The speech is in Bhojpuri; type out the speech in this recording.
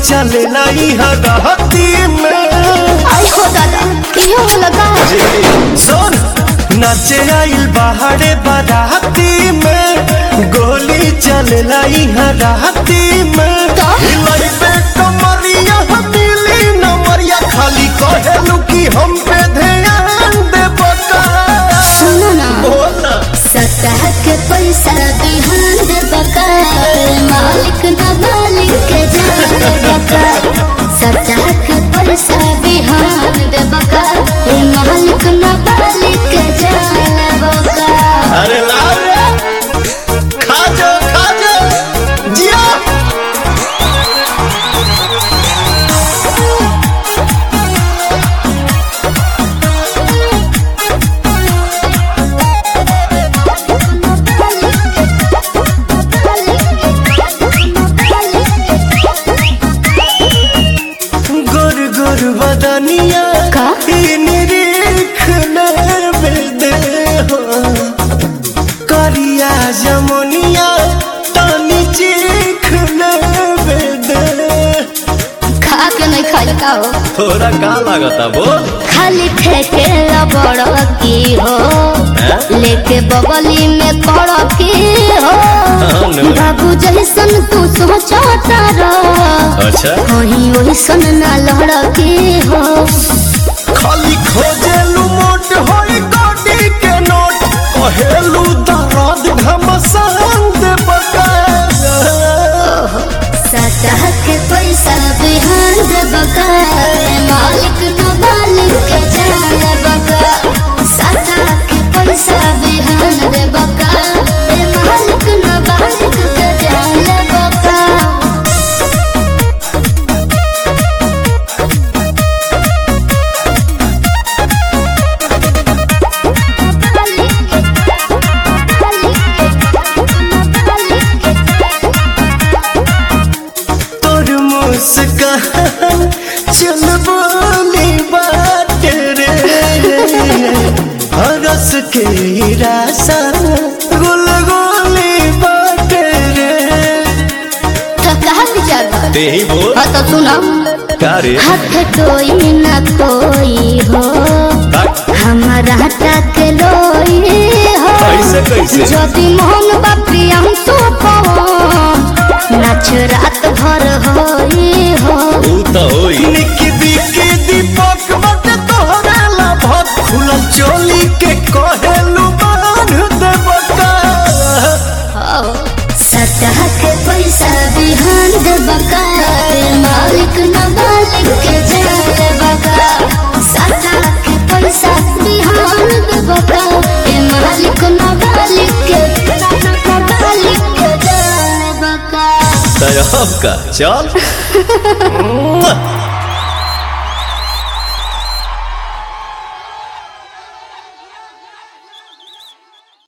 चलेला इहा रहती में आई हो दादा इहो लगा सुन नाचे आइल बाहरे बाराती में गोली चलेला इहा रहती में का? हिलाई पे कमरिया हथेली नमरिया खाली कहेलू कि हम पे ध्यान दे बका सुनो ना बोला सतह के पैसा बिहान दे बका मालिक ना मालिक के जान दे बका सतह के पैसा बिहान दे बका ए मालिक ना मालिक के जान दे बका अरे लाओ रे खा जा खा जा जिया गोर गोर बदनिया का? ई निरीख दे हो करिया जमुनिया तानी चीख दे खा के नहीं खाई का हो थोड़ा का लागता बोल खाली फेंके बड़ की हो हैं? लेके बगली में पड़ की हो हाँ, नो। बाबू जैसन तू सोचता रह अच्छा वही वैसन ना लड़ की हो खाली खोजेलू मोट होई गोडी के नोट कहेलू दर्द घमसान दे बका सतह के पैसा बिहान दे बका मालिक न मालिक के जान बका सतह के पैसा बिहान दे बका ए मालिक न मालिक के जान बका तोर मुस्कान चल बोली बात रे हरस के रासा गुल गोली बात रे तो कहा विचार बा? ते ही बोल हाँ तो सुनो का रे हाथ कोई न कोई हो हमारा तक लोई हो कैसे, कैसे? यदि मोहन बापी हम तो नाच रात भर होई हो ऊ तो होई निकी बिकी दीपक बट तोहरा ला भत खुलल चोली के कहेलू बांध दे बका सतह के पैसा बिहान दे बका मालिक न मालिक के जान बका सतह के पैसा बिहान दे बका ए मालिक न मालिक के न मालिक के जान बका तरफ का चल